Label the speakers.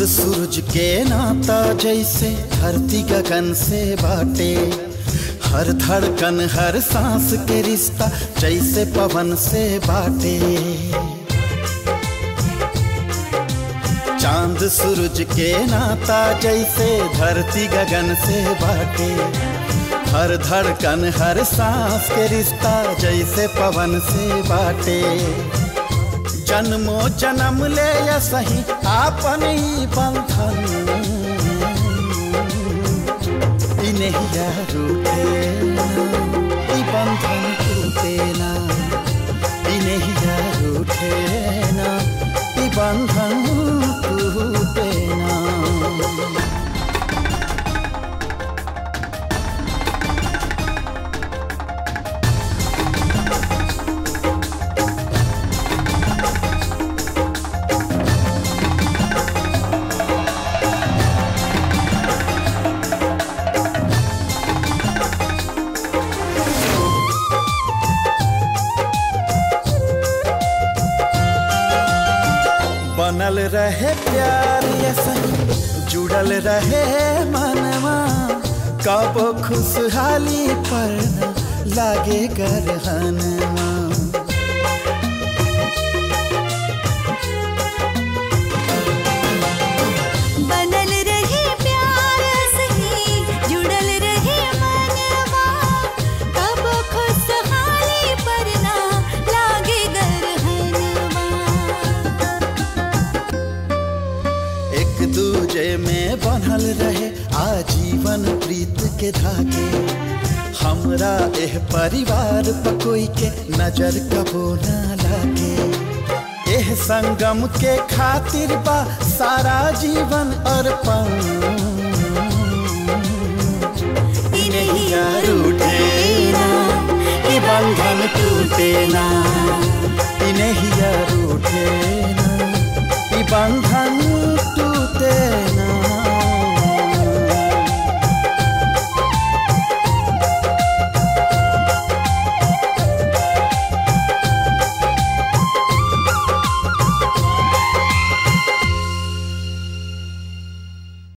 Speaker 1: सूरज के नाता जैसे धरती गगन से बाटे हर धड़कन हर सांस के रिश्ता जैसे पवन से बाटे चांद सूरज के नाता जैसे धरती गगन से बाटे हर धड़कन हर सांस के रिश्ता जैसे पवन से बाटे जन्मो जन्म ले या सही आपन ही बंधन ई नहिया रूठे ना ई बंधन टूटे ना ई नहिया रूठे ना ई बंधन टूटे ना बनल रहे प्यार ये सही जुड़ल रहे मनवा कब खुशहाली पर न लागे गरहनवा
Speaker 2: बनल रहे प्यार सही जुड़ल रहे मनवा कब खुशहाली पर ना लागे गरहनवा
Speaker 1: एक दूजे में बनल रहे आजीवन प्रीत के धागे हमरा एह परिवार पर कोई के नजर कबो ना लागे एह संगम के खातिर बा सारा जीवन अर्पण ई नहिया रूठे ना ई बंधन टूटे ना ई नहिया रूठे ना ई बंधन